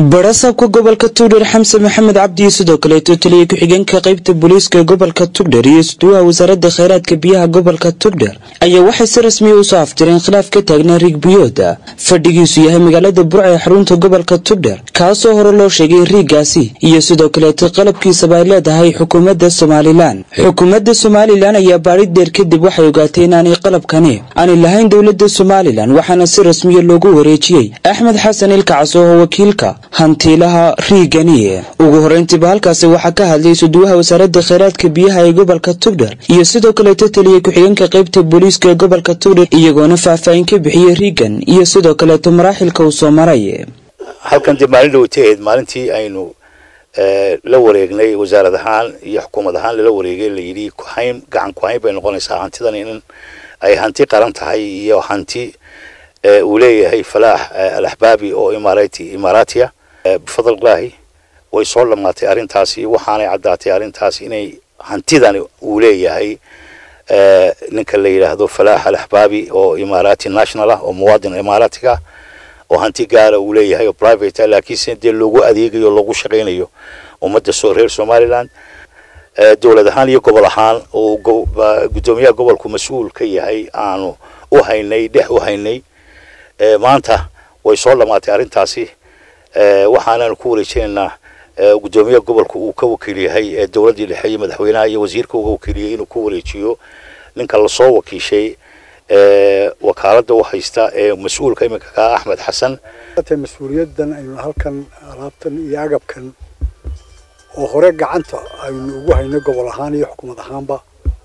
barasaabka gobolka tugdher xamse maxamed cabdi iyo sidoo kaleeto taliya ku-xigeenka qaybta booliiska gobolka tugdher iyo isduwaha wasaaradda kheyraadka biyaha gobolka tugdher ayaa waxay si rasmiya usoo aftireen khilaaf ka taagnaa riig biyooda fadhigiisu yahay magaalada burca ee xarunta gobolka tugdher kaasoo hore loo sheegay riigaasi iyo sidoo kaleeto qalabkiisaba ay leedahay xukuumadda somalilan xukuumadda somalilan ayaa baadhid dheer kadib waxay ogaatay inaanay qalabkani aanay lahayn dowladda somalilan waxaana si rasmiya loogu wareejiyey axmed xasan ilkacas oo wakiilka hantiilaha riigani ugu horeyntiiba halkaasi waxaa ka hadlay suduwaha wasaaradda kheyraadka biyaha ee gobolka tugdher iyo sidoo kaleeto taliya ku-xigeenka qaybta booliiska ee gobolka tugdher iyagoona faahfaahin ka bixiyey riigan iyo sidoo kaleeto maraaxilka uu soo maray halkan dee maalin dhawataheed maalintii aynu la wareegnay wasaarad ahaan iyo xukuumad ahaan lala wareegay layidhi kuhayn gacan kuhayn bay noqonaysaa hantidan in ay hanti qaran tahay iyo hanti uu leeyahay falaax alaxbaabi oo imaarati imaaraatiya bifadlilaahi way soo dhamaatay arrintaasi waxaanay caddaatay arrintaas inay hantidani uu leeyahay ninka la yidhaahdo falaax alaxbaabi oo imaaraati national ah oo muwaadin imaaraatiga oo hanti gaara uu leeyahay oo private ah laakiinse dee loogu adeegayo loogu shaqaynayo ummadda soo reer somaliland dowlad ahaan iyo gobol ahaan oo guddoomiyaha gobolku mas-uul ka yahay aanu u haynay dhex u haynay maanta way soo dhamaatay arrintaasi waxaanaanu ku wareejinaynaa guddoomiyaha gobolka uu ka wakiil yahay ee dowladdii dhexe iyo madaxweynaha iyo wasiirka uga wakiiliyay inuu ku wareejiyo ninka lasoo wakiishay wakaaladda u haysta ee mas-uulka iminka ka axmed xasan mas-uuliyadan aynu halkan alaabtan iyo agabkan oo hore gacanta aynu ugu haynay gobol ahaan iyo xukuumad ahaanba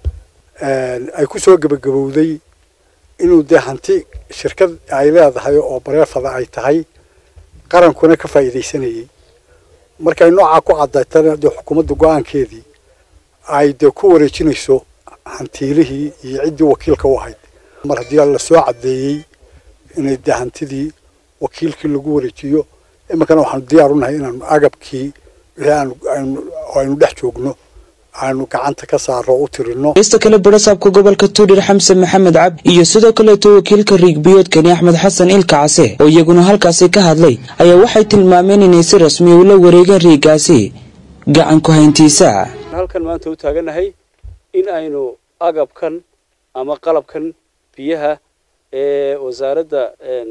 ay ku soo gebagabowday inuu dee hanti shirkad ay leedahay oo bareefada ay tahay qarankuna ka faa'iidaysanayay markay noocaa ku cadaytana dee xukuumadda go-aankeedii ay dee ku wareejinayso hantiilihii iyo ciddii wakiilka u ahayd mar haddii la soo caddeeyey inay dee hantidii wakiilkii lagu wareejiyo iminkana waxaanu diyaar u nahay inaanu agabkii wixii aynu dhex joogno aanu gacanta ka saaro u tirino ista kale barasaabka gobolka tuudhir xamse maxamed cabdi iyo sidoo kaleeto wakiilka riigbiyoodkani axmed xasan ilka case oo iyaguna halkaasi ka hadlay ayaa waxay tilmaameen inay si rasmiya ula wareegeen riigaasi gacan ku hayntiisa halkan maanta u taaganahay in aynu agabkan ama qalabkan biyaha ee wasaaradda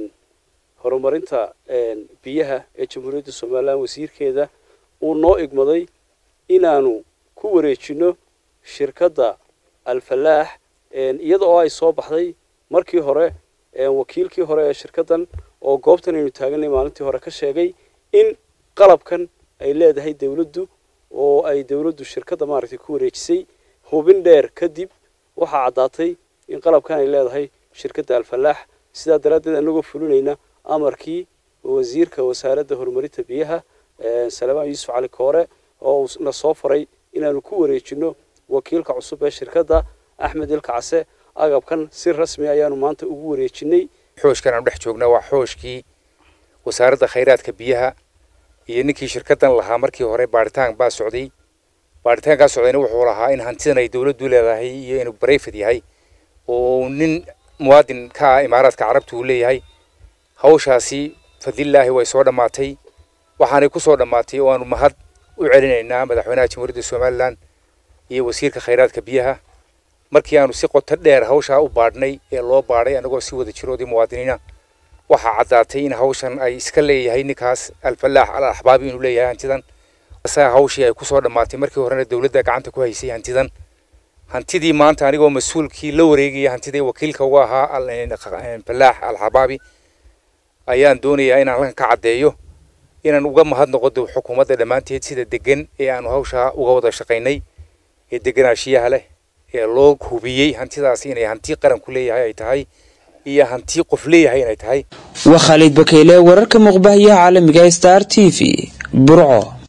horumarinta biyaha ee jamhuuriyadda somalilan wasiirkeeda uu noo igmaday inaanu ku wareejino shirkadda alfalaax iyada oo ay soo baxday markii hore wakiilkii hore ee shirkaddan oo goobtan aynu taaganay maalintii hore ka sheegay in qalabkan ay leedahay dawladdu oo ay dawladdu shirkadda maaragtay ku wareejisay hubin dheer kadib waxaa caddaatay in qalabkan ay leedahay shirkadda alfalaax sidaa daraaddeed anagoo fulinayna amarkii wasiirka wasaaradda horumarinta biyaha salamaan yuusuf cali koore oo na soo faray inaanu ku wareejino wakiilka cusub ee shirkadda axmed ilka case agabkan si rasmi ayaanu maanta ugu wareejinay xooshkan aanu dhex joognaa waa xooshkii wasaaradda khayraadka biyaha iyo ninkii shirkaddan lahaa markii hore baaritaan baa socday baaritaankaa socdayna wuxuu lahaa in hantidan ay dawladdu leedahay iyo inuu barayfad yahay oo nin muwaadin ka ah imaaraadka carabta uu leeyahay hawshaasi fadlilaahi way soo dhammaatay waxaanay ku soo dhammaatay oo aanu mahad u celinaynaa madaxweynaha jamhuuriyadda somalilan iyo wasiirka khayraadka biyaha markii aanu si qoto dheer hawshaa u baadhnay ee loo baadhay annagoo si wada jiroodii muwaadiniina waxaa caddaatay in hawshan ay iska leeyahay ninkaas alfalaax al axbaabi inuu leeyahay hantidan asaga hawshii ay ku soo dhammaatay markii horena dowladda gacanta ku haysay hantidan hantidii maanta anigoo mas-uulkii la wareegaya hantidii wakiilka uga ahaa falaax alxabaabi ayaan doonayaa inaan halkan ka caddeeyo inaan uga mahadnoqo xukuumadda dhammaanteed sida degan ee aanu hawshaa uga wada shaqaynay ee deganaashiyaha leh ee loo hubiyey hantidaasi inay hanti qaranku leeyahay ay tahay iyo hanti qof leeyahay inay tahay waa khaalid bakeyle wararka muuqbahayaha caalamiga star t v burco